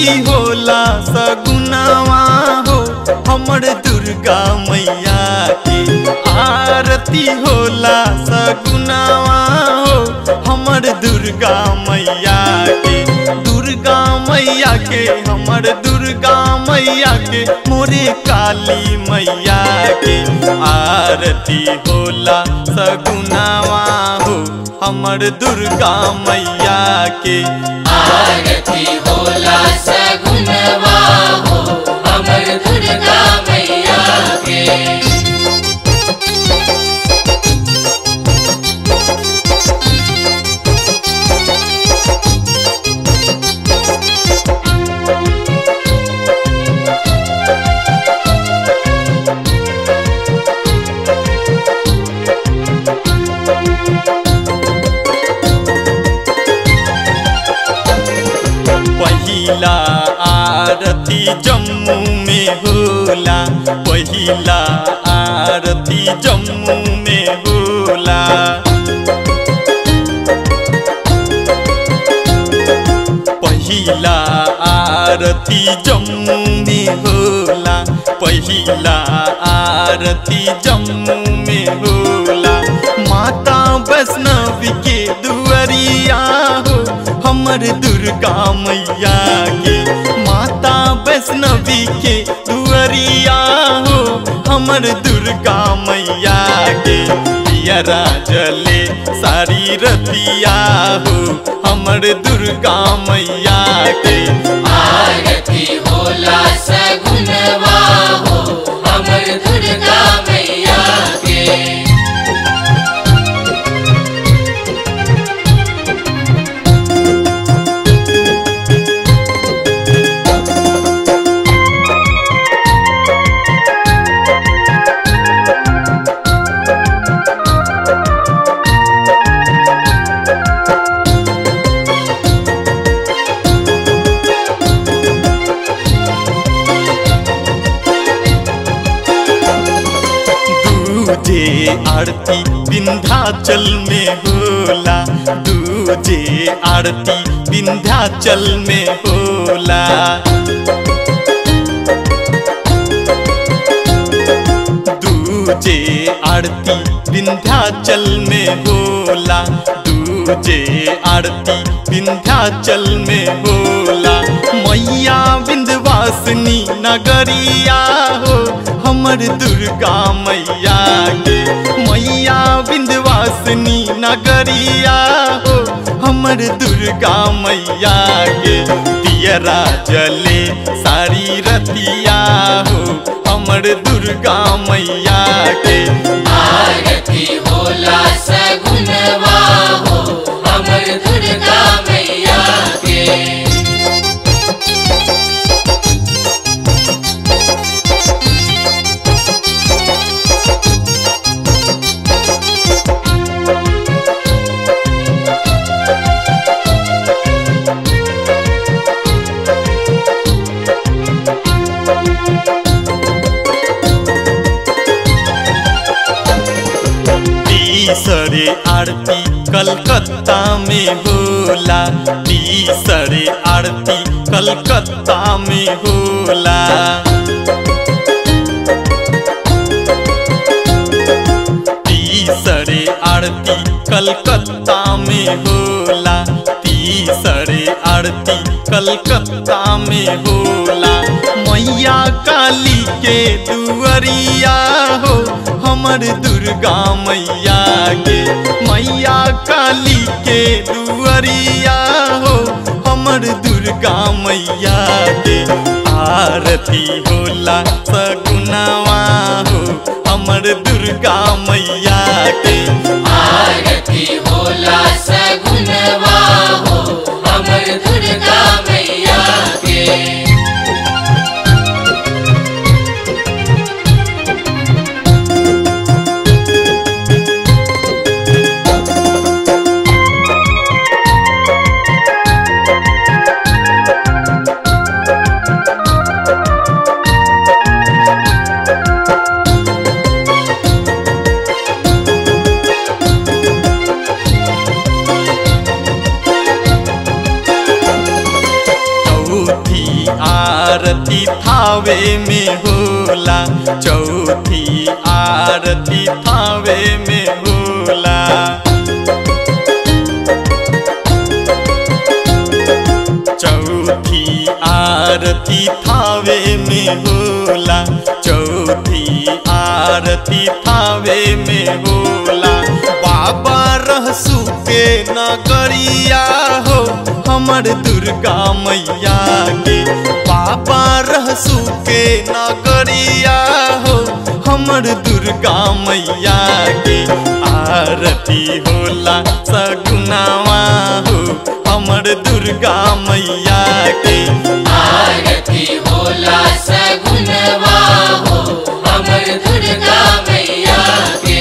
आरती होला सगुनावा हो हमर दुर्गा मैया के आरती होला सगुनावा हो हमर दुर्गा मैया के दुर्गा मैया के हमर दुर्गा मैया के मोरे काली मैया के आरती होला सगुनावा हो हमर दुर्गा मैया के आरती होला सगुनवा हो अमर दुर्गा मैया के पहिला आरती जम्मू में होला पहिला आरती जम्मू में होला पहिला आरती जम्मू में होला पहिला आरती जम्मू में होला माता वैष्णवी के दुआरिया हो हमर दुर्गा मैया के माता वैष्णवी के दुआरिया हो हमर दुर्गा मैया के पियरा जले सारी रतिया हो हमर दुर्गा मैया के आरती होला सगुनवा हो अमर दुर्गा मैया के दूजे आरती विंध्याचल में होला दूजे आरती विंध्याचल में होला दूजे आरती विंध्याचल में होला दूजे आरती विंध्याचल में होला मैया विंध्यवासिनी नगरिया हो हमर दुर्गा मैया के मैया विंध्यवासिनी नगरिया हो हमर दुर्गा मैया के दियरा जले सारी रतिया हो हमर दुर्गा मैया के आरती होला सगुनवा हो अमर दुर्गा मैया के तीसरे आरती कलकत्ता में होला तीसरे आरती कलकत्ता में होला तीसरे आरती कलकत्ता में होला तीसरे आरती कलकत्ता में होला मैया काली के दुआरिया हो हमर दुर्गा मैया के मैया काली के दुआरिया हो हमर दुर्गा मैया के आरती होला सगुनावा हो हमर दुर्गा मैया के आरती होला सगुनवा हो अमर दुर्गा मैया के चौथी आरती थावे में होला चौथी आरती थावे में होला चौथी आरती थावे में होला चौथी आरती थावे में होला बाबा रहसु के नगरिया हो हमर दुर्गा मैया के बाबा रहसु के नगरिया हो हमर दुर्गा मैया के आरती होला सगुनावा हो हमर दुर्गा मैया के आरती होला सगुनवा हो अमर दुर्गा मैया के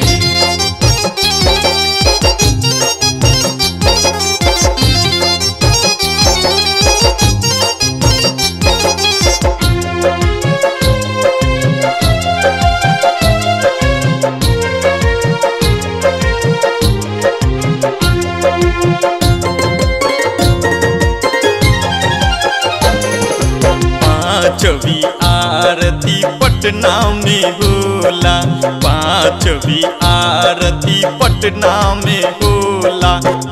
पांचवी आरती पटना में होला पांचवी आरती पटना में होला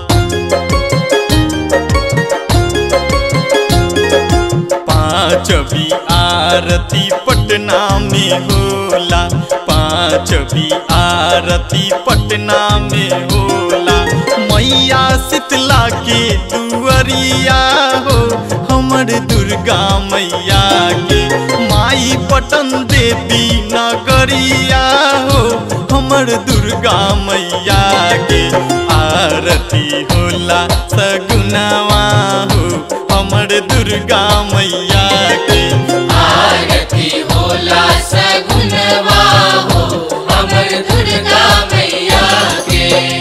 पांचवी आरती पटना में होला पांचवी आरती पटना में होला मैया शीतला के दुअरिया हो हमर दुर्गा मैया के माई पटन देवी नगरिया हो हमर दुर्गा मैया के आरती होला सगुनावा हो हमर दुर्गा मैया के आरती होला सगुनवा हो अमर दुर्गा मैया के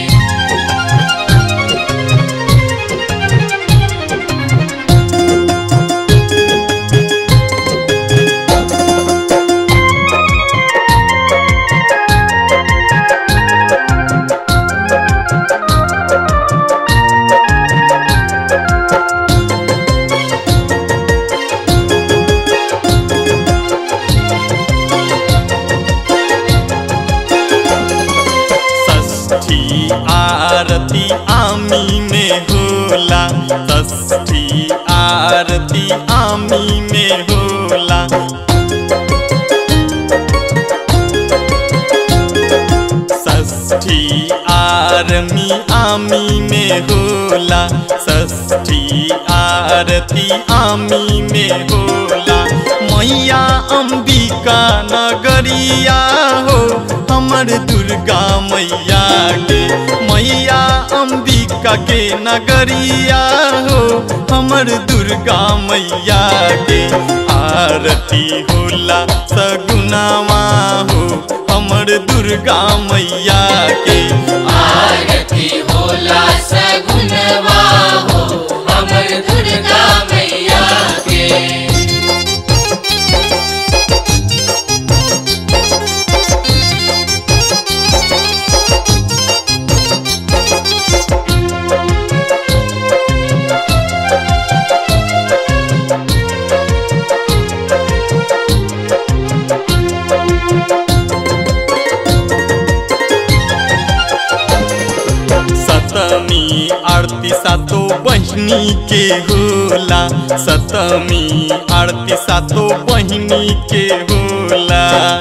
षष्ठी आरती आमी में होला षष्ठी आरती आमी में होला षष्ठी आरमी आमी में होला षष्ठी आरती आमी में होला मैया अंबिका नगरिया हो हमर दुर्गा मैया के मैया अंबिका के नगरिया हो हमर दुर्गा मैया के आरती होला सगुनावा हो हमर दुर्गा मैया के आरती होला सगुनवा हो अमर दुर्गा मैया के सतमी आरती सातो बहिनी के होला सतमी आरती सातो बहिनी के होला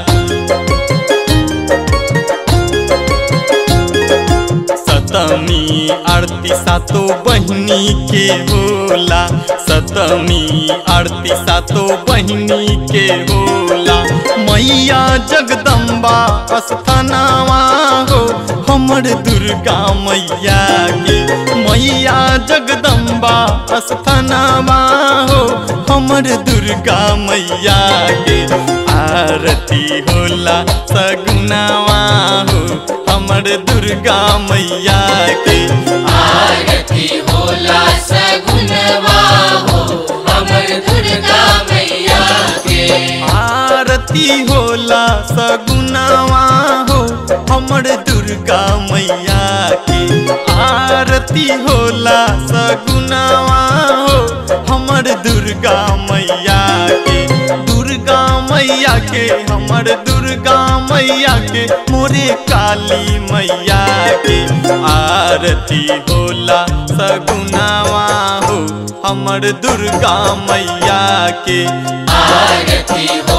सतमी आरती सातो बहिनी के होला सतमी आरती सातो बहिनी के होला मैया जगदम्बा अस्थानावा हो हमर दुर्गा मैया के मैया जगदम्बा अस्थानावा हो हमर दुर्गा मैया के आरती होला सगुनावा हो हमर दुर्गा मैया के आरती होला सगुनवा हो अमर दुर्गा मैया के आरती होला सगुनावा हो हमर दुर्गा मैया के आरती होला सगुनावा हो हमर हमर दुर्गा मैया के दुर्गा मैया के हमर दुर्गा मैया के मोरे काली मैया के आरती होला सगुनावा हो हमर दुर्गा मैया के आरती हो